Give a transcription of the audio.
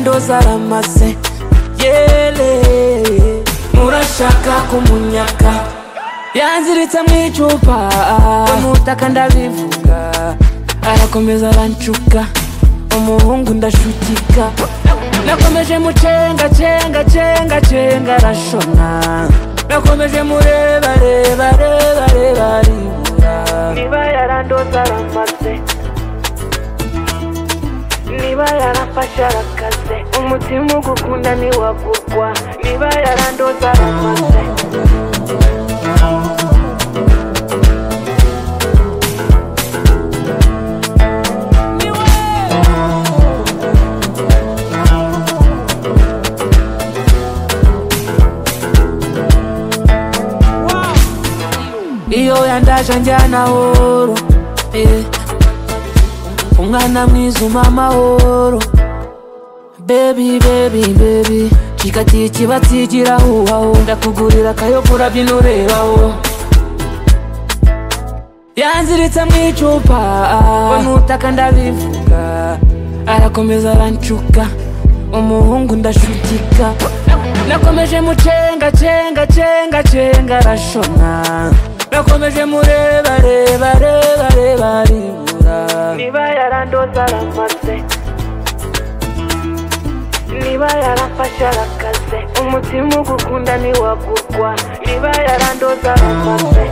zaramaze yele murashaka kumunyaka yanziritse mu icupa amutaka ndabivuga arakomeza arancuka umuhungu ndashukika nakomeje mucenga cenga cenga cenga arashona nakomeje mureba reba reba reba aribura niba yarandoza aramaze niba yarafashe arakaze umutima ugukunda ntiwagurwa niba yarandoza aramaze iyo yandaje anjyana horo eh. umwana mwiza umpa amahoro bebi bebi bebi kikatiye ikibatsi gira huhaho ndakugurira akayogura byino urebaho yanziritse mu icupa umutaka ndabivuga arakomeza arancuka umuhungu ndashukika nakomeje mucenga cenga cenga cenga arashona nakomeje mureba reba reba reba aribura niba yarandoza aramaze niba yarafashe arakaze umutima ugukunda ntiwagurwa niba yarandoza aramaze